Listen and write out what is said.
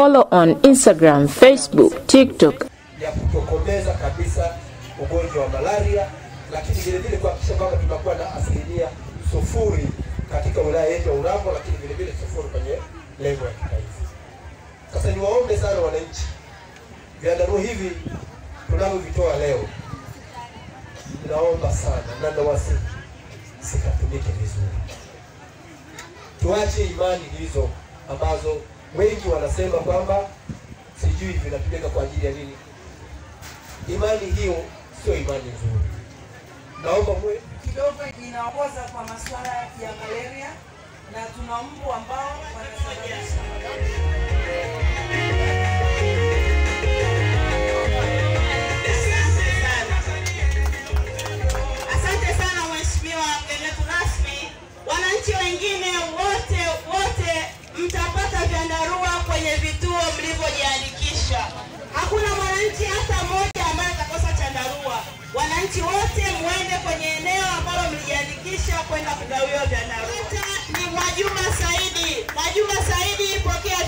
follow on Instagram, Facebook, TikTok, ya kutokomeza kabisa ugonjwa wa malaria, lakini vile vile kuhakikisha kwamba tunakuwa na asilimia sufuri katika wilaya yetu ya Urambo, lakini vile vile sufuri kwenye lengo ya kitaifa. Sasa niwaombe sana wananchi, vyandarua hivi tunavyovitoa leo, ninaomba sana na nawasihi zikatumike vizuri, tuache imani hizo ambazo wengi wanasema kwamba sijui vinatumika kwa ajili ya nini. Imani hiyo sio imani nzuri. Naomba mwe kidogo inaongoza kwa masuala ya malaria na tuna mbu ambao wanasababisha Asante sana mheshimiwa mgeni wetu rasmi. Wananchi wengine wote wote mtapata vyandarua kwenye vituo mlivyojiandikisha. Hakuna mwananchi hata mmoja ambaye atakosa chandarua. Wananchi wote muende kwenye eneo ambalo mlijiandikisha kwenda kugawiwa vyandarua. Ni Mwajuma Saidi. Mwajuma Saidi, pokea